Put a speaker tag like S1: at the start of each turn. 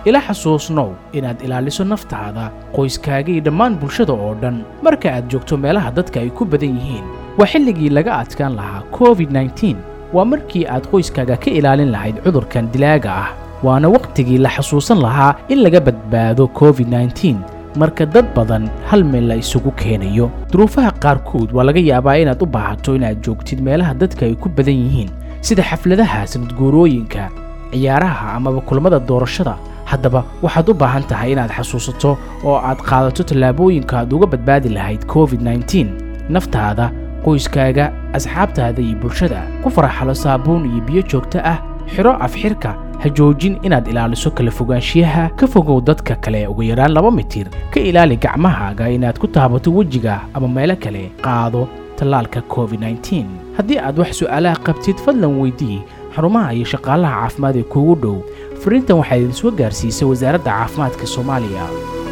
S1: ila xasuusnow inaad ilaaliso naftaada qoyskaaga iyo dhammaan bulshada oo dhan marka aad joogto meelaha dadka ay ku badan yihiin waa xilligii laga adkaan lahaa covid nneteen waa markii aad qoyskaaga ka ilaalin lahayd cudurkan dilaaga ah waana wakhtigii la xasuusan lahaa in laga badbaado covid nneteen marka dad badan hal meel la isugu keenayo duruufaha qaarkood waa laga yaabaa inaad u baahato inaad joogtid meelaha dadka ay ku badan yihiin sida xafladaha sanadguurooyinka ciyaaraha amaba kulamada doorashada haddaba waxaad u baahan tahay inaad xasuusato oo aad qaadato tallaabooyinka aad uga badbaadi lahayd covid nneteen naftaada qoyskaaga asxaabtaada iyo bulshada ku faraxalo saabuun iyo biyo joogto ah xidho afxirka ha joojin inaad ilaaliso kala fogaanshiyaha ka fogow dadka kale ugu yaraan laba mitir ka ilaali gacmahaaga inaad ku taabato wejiga ama meelo kale qaado tallaalka covid nneteen haddii aad wax su'aalaha qabtid fadlan weydii xarumaha iyo shaqaalaha caafimaad ee kuugu dhow fariintan waxaa idin soo gaarsiisay wasaaradda caafimaadka soomaaliya